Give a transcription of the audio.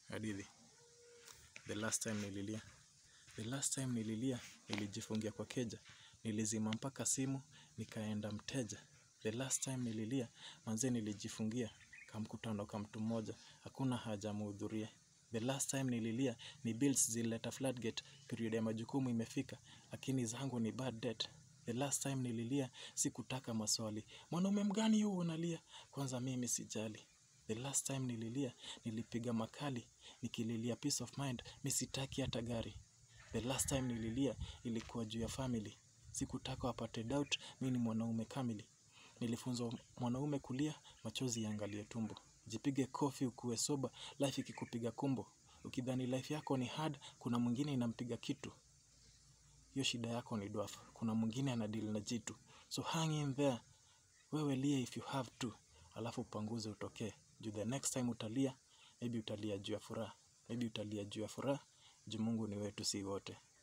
Hadithi. The last time nililia. The last time nililia, nilijifungia kwa keja. Nilizima mpaka simu, nikaenda mteja. The last time nililia, manze nilijifungia. Kamkutano ka mtu mmoja, hakuna haja muhudhurie. The last time nililia, ni bills zilileta floodgate, period ya majukumu imefika, lakini zangu ni bad debt. The last time nililia, sikutaka maswali. Mwanaume mgani huu unalia? Kwanza mimi sijali. The last time nililia, nilipiga makali, nikililia peace of mind, mi sitaki hata gari. The last time nililia, ilikuwa juu ya family. Sikutaka wapate doubt, mi ni mwanaume kamili. Nilifunzwa mwanaume kulia, machozi iangalie tumbo. Jipige kofi ukuwe sober, life ikikupiga kumbo. Ukidhani life yako ni hard, kuna mwingine inampiga kitu. Hiyo shida yako ni dwarf, kuna mwingine anadeal na jitu. So hang in there, wewe lia if you have to. Alafu upanguze utokee. Juu the next time utalia, maybe utalia juu ya furaha. Maybe utalia juu ya furaha, juu mungu ni wetu si wote.